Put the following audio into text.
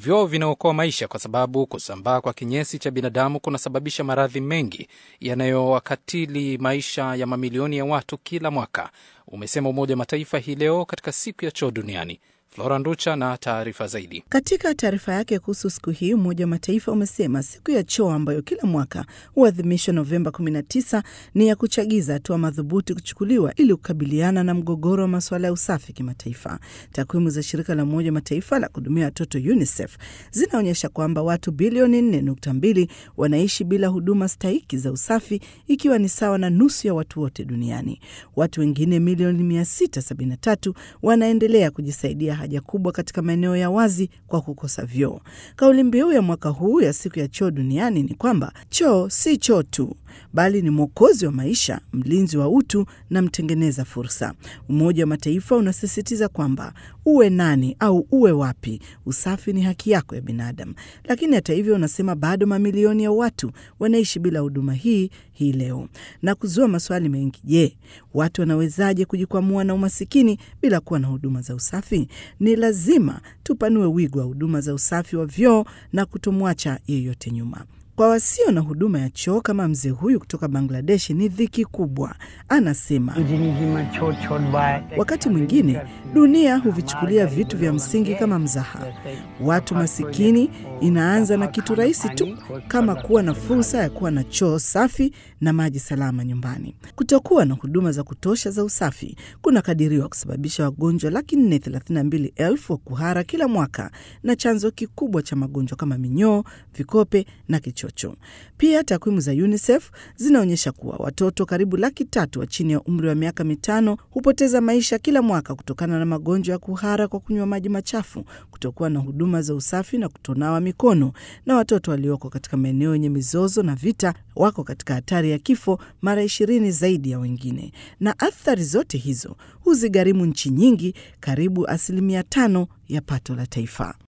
Vyoo vinaokoa maisha kwa sababu kusambaa kwa kinyesi cha binadamu kunasababisha maradhi mengi yanayowakatili maisha ya mamilioni ya watu kila mwaka, umesema Umoja wa Mataifa hii leo katika siku ya choo duniani. Flora Nducha na taarifa zaidi. Katika taarifa yake kuhusu siku hii, Umoja wa Mataifa umesema siku ya choo ambayo kila mwaka huadhimishwa Novemba 19 ni ya kuchagiza hatua madhubuti kuchukuliwa ili kukabiliana na mgogoro wa masuala ya usafi kimataifa. Takwimu za shirika la Umoja wa Mataifa la kuhudumia watoto UNICEF zinaonyesha kwamba watu bilioni 4.2 wanaishi bila huduma stahiki za usafi, ikiwa ni sawa na nusu ya watu wote duniani. Watu wengine milioni 673 wanaendelea kujisaidia haja kubwa katika maeneo ya wazi kwa kukosa vyoo. Kauli mbiu ya mwaka huu ya siku ya choo duniani ni kwamba choo si choo tu, bali ni mwokozi wa maisha, mlinzi wa utu na mtengeneza fursa. Umoja wa Mataifa unasisitiza kwamba uwe nani au uwe wapi, usafi ni haki yako ya binadamu. Lakini hata hivyo, unasema bado mamilioni ya watu wanaishi bila huduma hii hii leo na kuzua maswali mengi. Je, watu wanawezaje kujikwamua na umasikini bila kuwa na huduma za usafi? Ni lazima tupanue wigo wa huduma za usafi wa vyoo na kutomwacha yeyote nyuma. Kwa wasio na huduma ya choo kama mzee huyu kutoka Bangladesh ni dhiki kubwa. Anasema wakati mwingine dunia huvichukulia vitu vya msingi kama mzaha. Watu masikini inaanza na kitu rahisi tu kama kuwa na fursa ya kuwa na choo safi na maji salama nyumbani. Kutokuwa na huduma za kutosha za usafi kunakadiriwa kusababisha wagonjwa laki nne thelathini na mbili elfu wa kuhara kila mwaka na chanzo kikubwa cha magonjwa kama minyoo, vikope na kichocho. Pia takwimu za UNICEF zinaonyesha kuwa watoto karibu laki tatu wa chini ya umri wa miaka mitano hupoteza maisha kila mwaka kutokana na magonjwa ya kuhara kwa kunywa maji machafu, kutokuwa na huduma za usafi na kutonawa mikono, na watoto walioko katika maeneo yenye mizozo na vita wako katika hatari ya kifo mara ishirini zaidi ya wengine, na athari zote hizo huzigharimu nchi nyingi karibu asilimia tano ya pato la taifa.